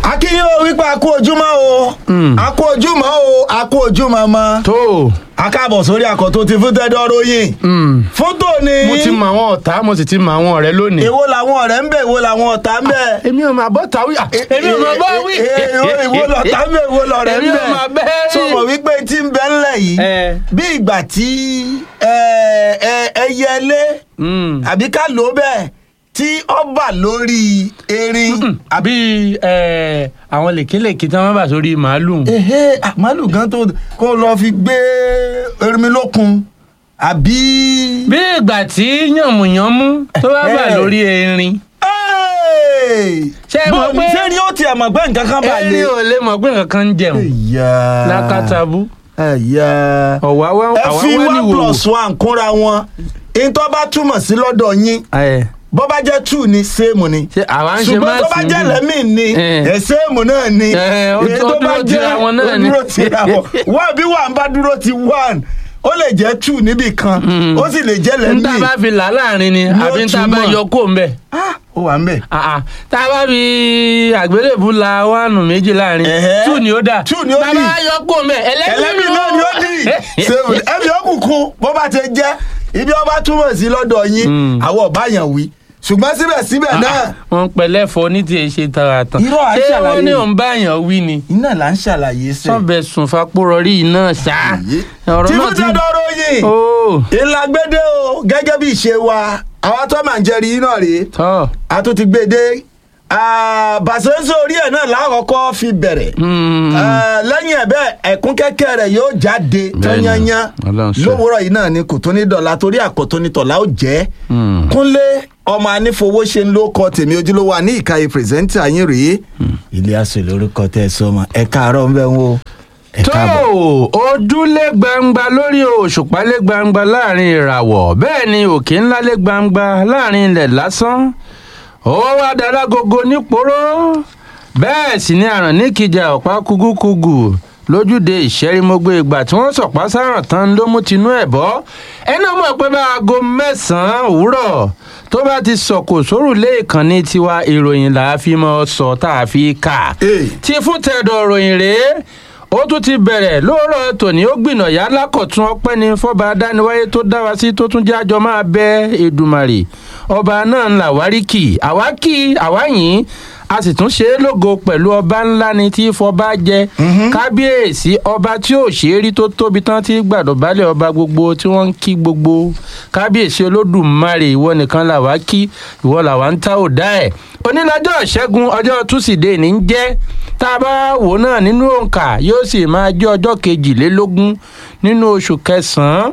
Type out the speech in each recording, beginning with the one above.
akínyìn o wípé a kú ojúmọ́ o a kú ojúmọ́ o a kú ojúmọ́ mọ́ tó a káàbọ̀ sórí àkọ́tún ti fún tẹ́dọ̀ ròyìn fótó ni mo ti mọ àwọn ọ̀tá mo sì ti mọ àwọn ọ̀rẹ́ lónìí. èwo làwọn ọ̀rẹ́ ń bẹ èwo làwọn ọ̀tá ń bẹ. èmi ò máa bọ́ tàwí èmi ò máa bọ́ wí. èwo lọ̀tá ń bẹ èwo lọ̀rẹ́ ń èmi bẹ. ò máa bẹ́ rí. sọ mọ̀ wípé tí ń bẹ ńlẹ̀ yìí Ẹ. bí ìgbà tí ẹ, ẹ, ẹyẹlé àbí ká lò ó bẹ́ẹ̀ tí ó bà lórí erin. àbí ẹ, àwọn lèkélèké tí wọ́n bá sórí màálù. ehe ah, màálù gan tó kó lọ fi gbé erinmi lókun àbí. bí ìgbà tí yànmùyánmú tó bá bà Ẹ. lórí erin. Hey! Ṣé ẹ mọ̀ Bó- pé- ṣé ni ó tiẹ̀ mọ̀ pé nǹkan kan bá lé. erin ò lè mọ̀ pé nǹkan kan ń jẹun. Ẹ̀yà. lákàtàbú Ẹ̀yà. ọ̀wá wá ẹ àwa fi wá ní one wòwò. plus one kúnra wọn ìtọ́ bá túmọ̀ sí lọ́dọ̀ yín Ẹ, bó bá jẹ́ two ni same ni ṣé àwa ń ṣe ṣùgbọ́n tó bá máàsì jẹ́ níbí? lẹ́mìn ni Eh. ẹ̀ same náà ni Eh, ó- Èyí ó tó bá dúró tira wọn náà ó ni. dúró tira wọn wọ́n bí one bá dúró ti one ó lè jẹ́ two níbì kan ó sì lè jẹ́ ń tá a lẹ́mìn bá fi là láàrin ni Ni ó àbí ń tá a bá túmọ̀. yọ kó ń bẹ̀. Ah, ó wà ń bẹ̀. Ah, ah. tá a bá fi àgbélébù la wánù méjì láàrin Ẹ̀hẹ́. two ni ó dà Two ni ó tá a dì. bá yọ kó ń bẹ̀ ẹlẹ́mìn náà ni ó dì Same. ẹ̀mí òkùnkùn bó bá ti jẹ́ ibi ọba túmọ̀ sí lọ́dọ̀ yín Mm. àwọn ọ̀bá yàn wí ṣùgbọ́n síbẹ̀síbẹ̀ náà wọ́n pẹ̀lẹ́ fọ ní tiẹ̀ ṣe tara tán Irọ́, à ń ṣé ṣàlàyé wọ́n ní ni. òun bá yàn wí ni iná là ń ṣàlàyé sẹ́. sọ́bẹ̀ sùn fapórọrí náà ṣá ọ̀rọ̀ tí náà fún ti tẹ́dọ̀ ròyìn ó ìlàgbédè o gẹ́gẹ́ bí ìṣe wa àwa tó máa ń jẹ́rìí yín náà rèé tọ́ a tún ti gbé e dé bàṣẹ́sọ orí ẹ̀ náà lákọ̀ọ́kọ́ fi bẹ̀rẹ̀ Ah, lẹ́yìn ẹ̀ bẹ́ẹ̀ ẹ̀kún kẹ́kẹ́ rẹ̀ yóò jáde tányányán Ọlọ́run ṣe. lówùúrọ̀ yìí náà ni kò tó ní dọ̀la torí àkọ́tún ní tọ̀la ó jẹ́ kúnlé ọmọ anífowóṣe ń ló kọ tèmi ojúlówó àní ìkàyè pírẹsẹ́ńtà yín rèé ilé aṣọ lórúkọ tẹ ẹ sọmọ ẹ káàárọ̀ ń bẹ̀ ń wo ẹ tó káàbọ̀. ojúlé gbangba lórí òṣùpá lé gbangba láàrin ìràwọ̀ bẹ́ẹ̀ ni òkè ńlá lé gbangba láàrin ilẹ̀ lásán ó wá dalágogo níporó bẹ́ẹ̀ sì ni àràn níkìjà ọ̀pá kúgúkúgù lójúde ìṣẹ́rímọ́gbé ìgbà tí wọ́n sọ̀pá sáràn tán ló mú tinú ẹ̀ bọ́ ẹni ọmọ pé bá aago mẹ́sàn-án òwúrọ̀ tó bá ti sọ̀kò sórùlé ìkànnì tiwa ìròyìn là á fi mọ́ sọ tá a fi kà Hey. tí fún tẹ̀dọ̀ ròyìn rèé ó tún ti bẹ̀rẹ̀ lóòrọ̀ tòní ó gbìnà yá lákọ̀tún ọpẹ́ ni fọba adániwáyé tó dá wa sí tó tún jájọ máa bẹ Èdùmàrè ọba náà ń là wárí kì àwa kì àwa yìn a sì tún ṣe é lógo pẹ̀lú ọba ńlá ni tí fọba jẹ kábíyèsí ọba tí ò ṣe é rí tó tóbi tán tí gbàdọ̀bálẹ̀ ọba gbogbo tí wọ́n ń kí gbogbo kábíyèsí olódùmarè ìwọ nìkan là wá kí ìwọ là wá ń tá ò dá ẹ̀ onílọ́jọ́ ìṣẹ́gun ọjọ́ túsídẹ̀ẹ́ ní í jẹ́ tá a bá wò náà nínú òǹkà yóò sì máa jẹ́ ọjọ́ kejìlélógún nínú oṣù kẹsàn-án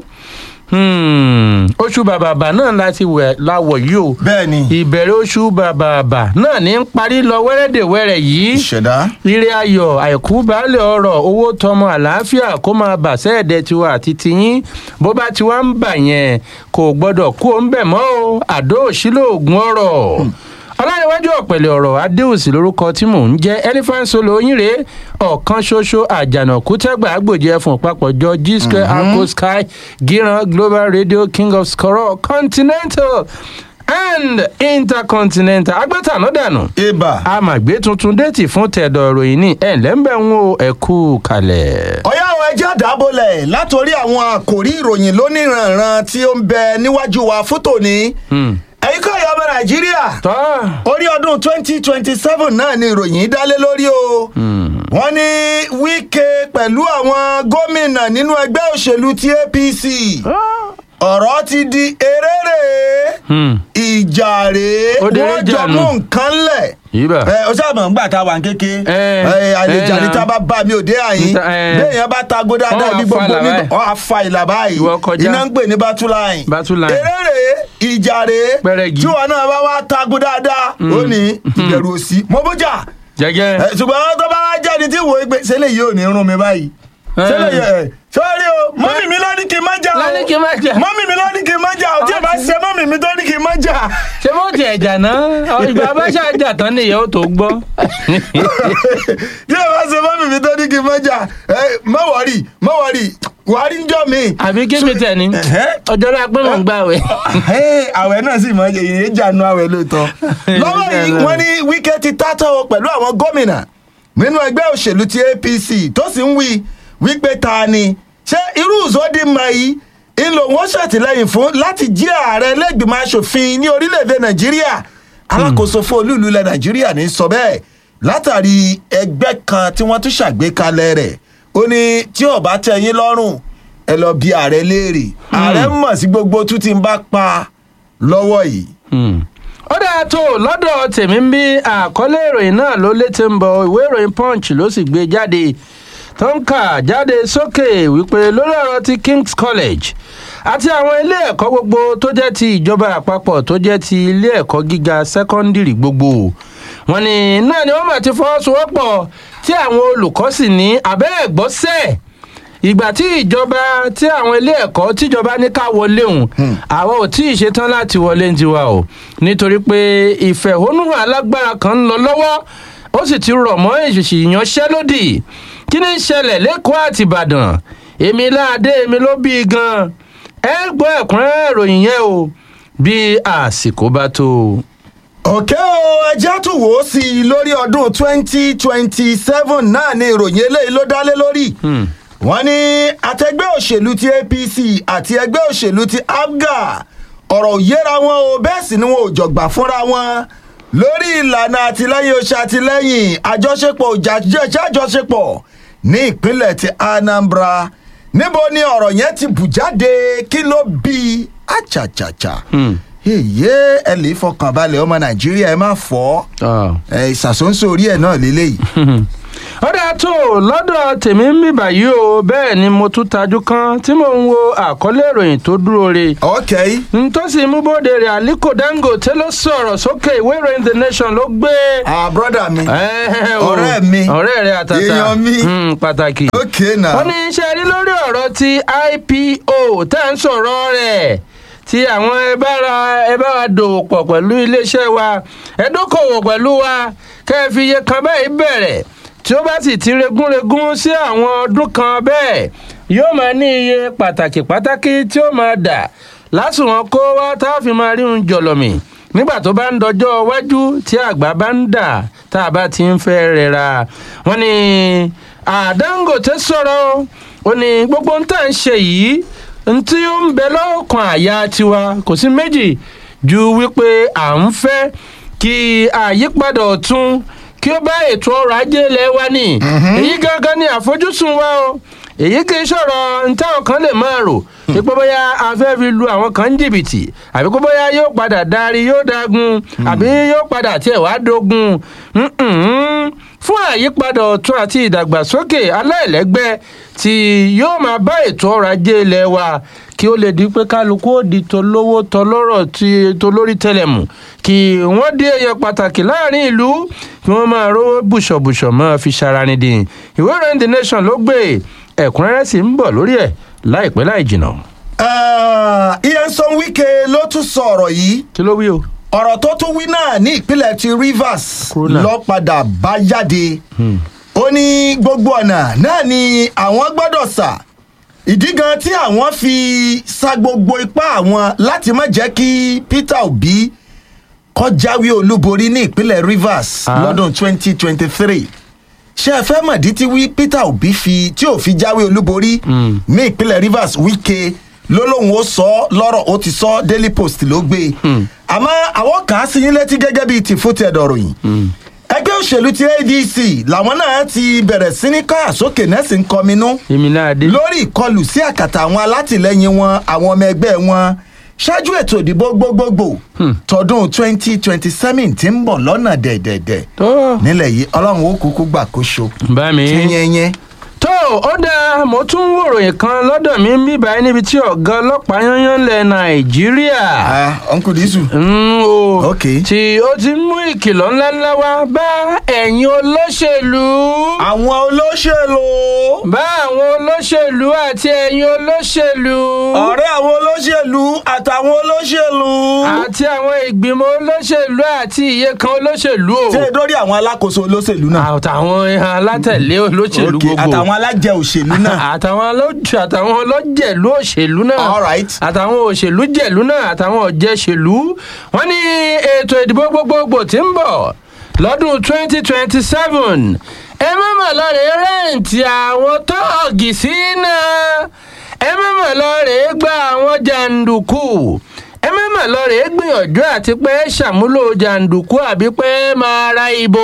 Hmm, oṣù bàbàbà náà láti wẹ̀ láwọ̀ yìí o bẹ́ẹ̀ ni ìbẹ̀rẹ̀ oṣù bàbàbà náà ní ń parí lọ wẹ́rẹ́dẹ̀wẹ́rẹ́ yìí ìṣẹ̀dá ire ayọ̀ àìkú baálẹ̀ ọrọ̀ owó tọmọ àlàáfíà kó máa bà sẹ́ẹ̀dẹ̀ tiwa àti tiyín bó bá ti wá ń bà yẹn kò gbọ́dọ̀ kú ó ń bẹ̀ mọ́ o àdó òṣìlò ògùn ọ̀rọ̀ ọláyíwájú ọ̀pẹ̀lẹ̀ ọ̀rọ̀ adéòsì lórúkọ tí mò ń jẹ́ elephant solo yín rèé ọ̀kan ṣoṣo àjànàkú tẹ́gbà àgbòjì ẹ̀fọ̀n papọ̀jọ g square arco sky gíran global radio king of skoro continental and intercontinental agbẹ́tàná dànù ibà. amàgbé tuntun déètì fún tẹ̀dọ̀ ìròyìn ní ẹ̀lẹ́mbẹ̀ ń wo ẹ̀kú kalẹ̀. ọ̀yá àwọn ẹjẹ́ àdábọ̀lẹ̀ látòrí àwọn àkòrí ìròyìn lóníranran tí ó ń bẹ níwájú wa fún tòní. ẹ̀yin kọ́ ìyá ọmọ nàìjíríà tọ́ orí ọdún twenty twenty seven náà ni ìròyìn dálé lórí o. wọ́n ní wíkẹ́ pẹ̀lú àwọn gómìnà nínú ẹgbẹ́ òṣèlú ti apc ọ̀rọ̀ ti di eréré ìjà rèé Ó dé wọ́n jọ ìjà nù. mú nǹkan lẹ̀ Ibà. ẹ o sábà ń gbà tá a wà ń kéke Ẹ, ẹ àlejò ẹ, àníta bá bá mi ò dé àyín Níta, ẹ. béèyàn bá tago dáadáa Wọ́n bí wá fa gbogbo ìlà ní báyìí. ọ àfa ìlà báyìí Ìwọ kọjá. iná ń pè ní bátúláìn Bátúláìn. eré ìjà rèé Pẹrẹgì. tí wọn náà bá wá tago dáadáa ó ní ìbẹ̀rù òsì mo bójà jẹ́gẹ́. ẹ, ṣùgbọ́n tó bá wá jáde tí wò ó pé ṣẹlẹ̀ yìí ò ní rún mi báyìí ṣẹlẹ̀ yìí ẹ sọ́ọ́rí o mọ́mì mi ló ní kí n má jà o Ló ní kí n má jà. mọ́mì mi ló ní kí n má jà o tí ẹ bá ṣe mọ́mì mi tó ní kí n má jà ṣé mo tiẹ̀ jà náà Ọ, ìgbà bá ṣàjà tán nìyẹn ó tó gbọ́. tí ẹ bá ṣe mọ́mì mi tó ní kí n má jà ẹ má wọ̀rì má wọ̀rì wàá rí njọ́ mi. àbí kí mi tẹ̀ ní Ẹ̀hẹ́. ọjọ́ rẹ̀ pé mò ń gbà wẹ̀. Hey, àwẹ̀ náà sì mọ èyí jànú àwẹ̀ lóòótọ́. lọ́wọ́ yìí wọ́n ní wíkẹ́ ti tátọ́ o pẹ̀lú àwọn gómìnà nínú ẹgbẹ́ òṣèlú ti apc tó sì ń wí wípé ta ni ṣé irú Uzodinma yìí ń lò wọ́n ṣàtìlẹ́yìn fún láti jí ààrẹ lẹ́gbìmọ̀ asòfin ní orílẹ̀-èdè nàìjíríà alákòóso fún olú ìlú ilẹ̀ nàìjíríà ní sọ bẹ́ẹ̀ látàrí ẹgbẹ́ kan tí wọ́n tún ṣàgbékalẹ̀ rẹ̀ ó ní tí ò bá tẹ́ yín lọ́rùn ẹ lọ bí ààrẹ léèrè ààrẹ mọ̀ sí gbogbo tún ti ń bá pa lọ́wọ́ yìí. ó dáa tó lọ́dọ̀ tèmi ń bí àkọlé ìròyìn náà ló létí ń bọ̀ ìwé ìròyìn punch ló sì gbé jáde tó ń kà jáde sókè wípé lórí ọ̀rọ̀ ti king's college àti àwọn ilé ẹ̀kọ́ gbogbo tó jẹ́ ti ìjọba àpapọ̀ tó jẹ́ ti ilé ẹ̀kọ́ gíga sẹ́kọ́ndìrì gbogbo wọn ni náà ni wọ́n mà ti fọwọ́sowọ́pọ̀ tí àwọn olùkọ́ sì ní abẹ́ ẹ̀gbọ́sẹ̀ ìgbà tí ìjọba tí àwọn ilé ẹ̀kọ́ tíjọba ní ká wọlé òun àwa ò tí ì ṣetán láti wọlé ń tiwa o nítorí pé ìfẹ̀hónúhàn alágbára kan ń lọ lọ́wọ́ ó sì ti rọ̀ mọ́ èṣìṣì ìyanṣẹ́lódì kí ni ń ṣẹlẹ̀ lẹ́kọ̀ọ́ àti ìbàdàn èmi láàdé èmi ló bí i gan ẹ gbọ́ ẹ̀kúnrẹ́rẹ́ ìròyìn yẹn o bí àsìkò bá tó. òkè o ẹjẹ́ tún wò ó sí i lórí ọdún twenty twenty seven náà ni ìròyìn eléyìí ló dálé lórí wọ́n ní àtẹgbẹ́ òṣèlú ti apc àti ẹgbẹ́ òṣèlú ti abga ọ̀rọ̀ ò yéra wọn o bẹ́ẹ̀ sì ni wọn ò jọ̀gbà fúnra wọn lórí ìlànà àtìlẹ́yìn oṣù àtìlẹ́yìn àjọṣepọ̀ òjàjọṣepọ̀ ní ìpínlẹ̀ ti anambra níbo ni ọ̀rọ̀ yẹn ti bù jáde kí ló bí i àchàchàchà èyí ẹ lè fọkàn balẹ̀ ọmọ nàìjíríà ẹ má fọ́ ẹ ìsàsóńsó orí ẹ̀ náà lélẹ́yìí ó dáa tó lọ́dọ̀ tèmi ń bì báyìí o bẹ́ẹ̀ ni mo tún tajú kan tí mò ń wo àkọlé ìròyìn tó dúró re. ok. ntọ́sí múbòde rẹ̀ aliko dangote ló sọ̀rọ̀ sókè ìwé ìròyìn the nation ló gbé. ah broda mi ọ̀rẹ́ mi ọ̀rẹ́ rẹ̀ àtàtà èèyàn mi pàtàkì. ok na. wọ́n ní iṣẹ́ rí lórí ọ̀rọ̀ ti ipo tẹ́ ń sọ̀rọ̀ rẹ̀ tí àwọn ẹ bá ra ẹ bá wa dòwò pọ̀ pẹ̀lú iléeṣẹ́ wa ẹ dókòwò pẹ̀lú wa kẹ́ ẹ fi iye kan báyìí bẹ̀rẹ̀ tí ó bá sì ti regúnregún sí àwọn ọdún kan bẹ́ẹ̀ yóò máa ní iye pàtàkì pàtàkì tí ó máa dà lásùnwọ̀n kó wá tá a fi máa rí un jọ̀lọ̀mì nígbà tó bá ń dọjọ́ iwájú tí àgbà bá ń dà tá a bá ti ń fẹ́ rẹra wọn ni àdáǹgòtẹ́ sọ̀rọ̀ ó ní gbogbo ń tà ń ṣe yìí ntí ó ń bẹ lọ́kàn àyà tiwa kò sí méjì ju wípé à ń fẹ́ kí àyípadà ọ̀tún kí ó bá ètò ọrọ̀ ajé ilẹ̀ wa ní èyí gangan ni àfojúsùn wa o èyí kì í sọ̀rọ̀ ntáwọn kan lè máa rò pé bóyá a fẹ́ fi lu àwọn kan ń jìbìtì àbí kó bóyá yóò padà darí yóò dagun àbí yóò padà tiẹ̀ wá dogun fún àyípadà ọ̀tún àti ìdàgbàsókè aláìlẹ́gbẹ́ tí yóò máa bá ètò ọrọ̀ ajé ilẹ̀ wa kí ó lè di pé kálukú ó di tolówó tọlọ́rọ̀ tí tolórí tẹlẹ̀mù kí wọ́n dé èèyàn pàtàkì láàrin ìlú kí wọ́n máa rówó bùṣọ̀bùṣọ̀ máa fi ṣara ni dín ìwé ìròyìn the nation ló gbé ẹ̀kúnrẹ́rẹ́ sì ń bọ̀ lórí ẹ̀ láìpẹ́ láì jìnnà. Nyesom Wike ló tún sọ ọ̀rọ̀ yìí kí ló wí o. ọ̀rọ̀ tó tún wí náà ní ìpínlẹ̀ ti Rivers Corona. ló padà bá jáde ó ní gbogbo ọ̀nà náà ni àwọn gbọ́dọ̀ sà ìdí gan tí àwọn fi sa gbogbo ipá àwọn láti má jẹ́ kí Peter Obi kó jáwé olúborí ní ìpínlẹ̀ Rivers Ah. lọ́dún 2023 ṣé ẹ fẹ́ mọ̀dí tí wí Peter Obi fi tí ò fi jáwé olúborí ní ìpínlẹ̀ Rivers Wike ló lóun ó sọ ọ́ lọ́rọ̀ ó ti sọ Daily Post ló gbé e àmọ́ àwọn kà á sí yín létí gẹ́gẹ́ bíi tìfútẹ̀dọ̀ ròyìn ẹgbẹ́ òṣèlú ti ADC làwọn náà ti bẹ̀rẹ̀ sí ní káyà sókè náà sì ń kọminú èmi náà dé. lórí ìkọlù sí àkàtà àwọn alátìlẹyìn wọn àwọn ọmọ ẹgbẹ́ wọn ṣáájú ètò ìdìbò gbogbogbò tọdún twenty twenty seven tí ń bọ̀ lọ́nà dẹ̀dẹ̀dẹ̀ tó nílẹ̀ yìí ọlọ́run ó kúkú gbàkóso bá mi. yẹ́nyẹ́nyẹ́. tó ó dáa mo tún ń wòròyìn kan lọ́dọ̀ mi ń bíbáyé níbi tí ọ̀gá ọlọ́pàá yányán lẹ̀ nàìjíríà. ah uncle disu. Mm, o Ok. tí ó ti mú ìkìlọ̀ ńláńlá wá bá ẹ̀yin olóṣèlú. àwọn olóṣèlú. bá àwọn olóṣèlú àti ẹ̀yin olóṣèlú. ọ̀rẹ́ àwọn olóṣèlú àtàwọn olóṣèlú. àti àwọn ìgbìmọ̀ olóṣèlú àti iye kan olóṣèlú o. ṣé dórí àwọn alákòóso olóṣèlú náà. àtàwọn alátẹ̀lé olóṣèlú Ok, gbogbo. àtàwọn alájẹ òṣèlú náà. àtàwọn olójú àtàwọn ọlọ́jẹ̀lú òṣèlú náà. All right. àtàwọn òṣèlú jẹ̀lú náà àtàwọn ọ̀jẹ̀ṣèlú. wọ́n ní ètò ìdìbò gbogbogbò tí ń bọ̀ lọ́dún twenty twenty seven ẹ má mà lọ rèé rẹ́ǹtì àwọn tóògì sí náà ẹ má mà lọ rèé gba àwọn jàǹdùkú ẹ má mà lọ rèé gbìyànjú àti pé ṣàmúlò jàǹdùkú àbí pé máa ra ìbò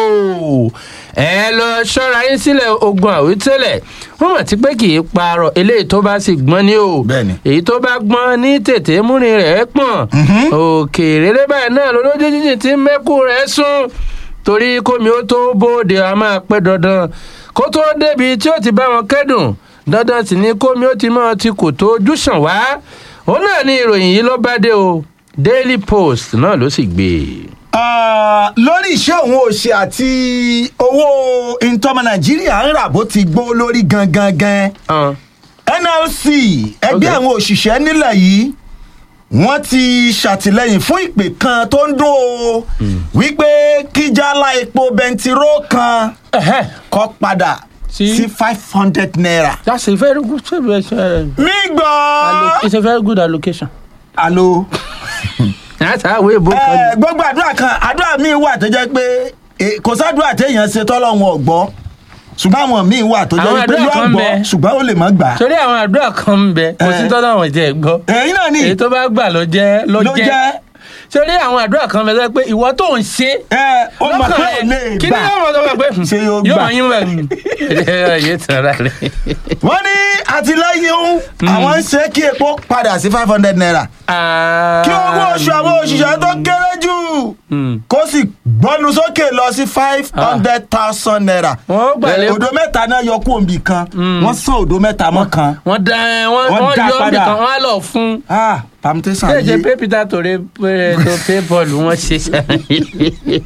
ẹ lọ ṣọ́ra yín sílẹ̀ ogun àwítẹ́lẹ̀ wọ́n mọ̀ tí pé kì í parọ́ eléyìí tó bá sì gbọ́n ní o Bẹ́ẹ̀ni. èyí tó bá gbọ́n ní tètè múrin rẹ̀ pọ̀n òkèèrè báyìí náà lọ́lọ́jọ́ jíjìn tí mẹ́kù rẹ̀ sún torí kómi ó tó bóde a máa pẹ́ dandan kó tó débi tí ó ti bá wọn kẹ́dùn dandan sì ni kómi ó ti máa ti kò tó ojú sàn wá òun náà ni ìròyìn yìí ló bá dé o daily post náà ló sì gbé e. Ah, lórí iṣẹ́ òun òṣè àti owó ìtọ́mọ nàìjíríà ń rà bó ti gbó lórí gangan gan Ah, nlc ẹgbẹ́ Ok. àwọn òṣìṣẹ́ nílẹ̀ yìí wọ́n ti ṣàtìlẹ́yìn fún ìpè kan tó ń dún o wípé kíjàlá epo bẹntiró kan ẹhẹ́, kọ́ padà Sí? sí five hundred naira. that's a very good uh, mi gbọ́. it's a very good allocation. alo. that's how we book ẹ gbogbo àdúrà kan àdúrà míì wà tó jẹ́ pé eh, kò sádùúrà téèyàn ṣe tọ́lọ́run ọ̀gbọ́ ṣùgbọ́n àwọn míì wà tó Àwọn jẹ́ pé àdúrà yóò kan gbọ́ bẹ. ṣùgbọ́n ó lè má gbà. torí àwọn àdúrà kan ń bẹ kò sí Eh. tọ́lá àwọn ìjẹ́ gbọ́ ẹ̀yin náà ni èyí tó bá gbà ló jẹ́ ló ló jẹ́ jẹ́ torí àwọn àdúrà kan bẹ sọ pé ìwọ tó ń ṣe ẹ ó mọ̀ pé ò lè kí ni gbà. yóò mọ̀ tó bá pé Ṣé yóò yóò gbà? mọ̀ yín bẹ̀ yé tara rẹ̀. wọ́n ní àtìlẹ́yìn òun àwọn ń ṣe kí epo padà sí five hundred naira kí owó oṣù àwọn òṣìṣẹ́ tó kéré jù kó sì gbọ́nu sókè lọ sí five hundred thousand naira Wọ́n gbà lé- Eh, òdo mẹ́ta náà yọ kú òǹbì kan wọ́n sàn òdo mẹ́ta mọ́ kan wọ́n da wọ́n Wọ́n wọ́n dá yọ ọ́bì padà. kan wọ́n á lọ fún ah permutation ṣé ṣe yìí pé peter tòrè pé tó pé bọ́ọ̀lù wọn ṣe ṣàlàyé.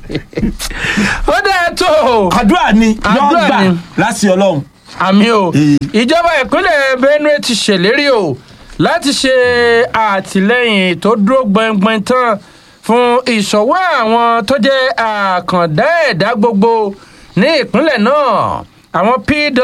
ó dáa tó o. àdúrà ni yóò Àdúrà gbà ni. láti ọlọ́run. àmì o Ee. ìjọba ìpínlẹ̀ benue ti ṣèlérí o láti ṣe àtìlẹ́yìn tó dúró gbọngbọn tán fún ìṣọwọ́ àwọn tó jẹ́ àkàndá ẹ̀dá gbogbo ní ìpínlẹ̀ náà àwọn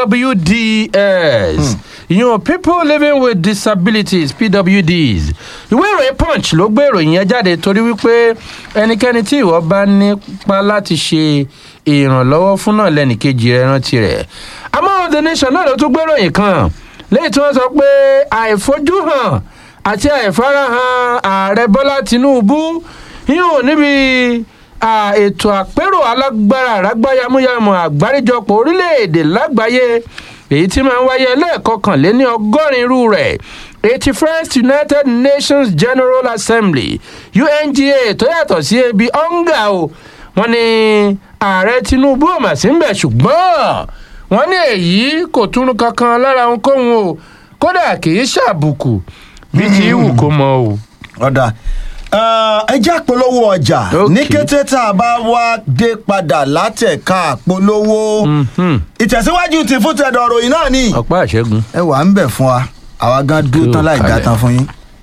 pwds ìyẹn people living with disabilities pwds ìwé ìròyìn punch ló gbé ìròyìn yẹn jáde torí wípé ẹnikẹ́ni tí ìwọ bá nípa láti ṣe ìrànlọ́wọ́ fún náà lẹ́nìkejì rẹ̀ rántí rẹ̀ àmọ́ the nation náà ló tún gbé ìròyìn kan lẹ́yìn tí wọ́n sọ pé àìfojúhàn àti àìfarahàn ààrẹ bọ́lá tinubu yóò níbi à, ètò àpérò alágbára àrágbáyamúyamù àgbáríjọpọ̀ orílẹ̀-èdè lágbàáyé èyí tí máa ń wáyé lẹ́ẹ̀kọkànléní ọgọ́rin irú rẹ̀ eighty first united nations general assembly unga tó yàtọ̀ sí ebi onga o wọ́n ní ààrẹ tinubu ò mà sí ń bẹ̀ ṣùgbọ́n wọ́n ní èyí kò túnú kankan lára ohunkóhun o kódà kì í ṣàbùkù bí ti wù kó mọ o. ọ̀dà ẹ jẹ́ àpolówó ọjà Ok. ní kété tá a bá wá dé padà látẹ̀ka àpolówó Mhm. ìtẹ̀síwájú ti fún tẹ̀dọ̀ ròyìn náà ni ọ̀pá àṣẹ́gun. ẹ wà ń bẹ̀ fún wa àwa gan dúró Kú tán láì dá kalẹ̀. tán fún yín.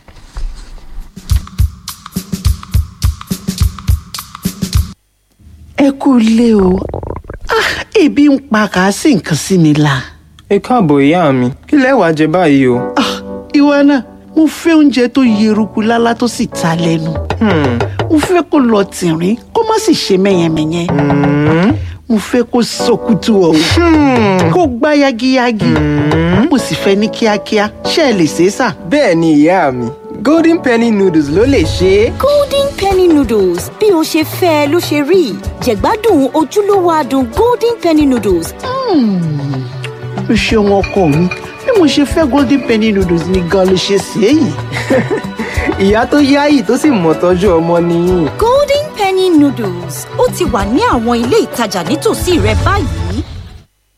ẹ kú ilé o Ah, ebi ń pa kà á sì nǹkan sí mi la. ẹ káàbọ̀ ìyá mi kí lẹ wàá jẹ báyìí o. Ah, ìwọ náà mo fẹ́ oúnjẹ tó yeruku lálá tó sì ta lẹ́nu. Hmm, mo fẹ́ kó lọ tìrín kó má sì ṣe mẹ́yẹmẹ́yẹ. mo fẹ́ kó sọkútù ọ̀hún kó gbá yagiyagi. mo sì fẹ́ ní kíákíá ṣé ẹ lè ṣe é sà. bẹ́ẹ̀ ni ìyá mi golden penny noodles ló lè ṣe é. golden penny noodles bí o ṣe fẹ́ ẹ ló ṣe rí jẹ̀gbádùn ojúlówó adùn golden penny noodles o ṣeun ọkọ mi bí mo ṣe fẹ́ golden penny noodles ni gan ló ṣe ṣe é yìí. ìyá tó yáyì tó sì mọ̀ tọ́jú ọmọ nìyí. golden penny noodles ó ti wà ní àwọn ilé ìtajà nítòsí rẹ báyìí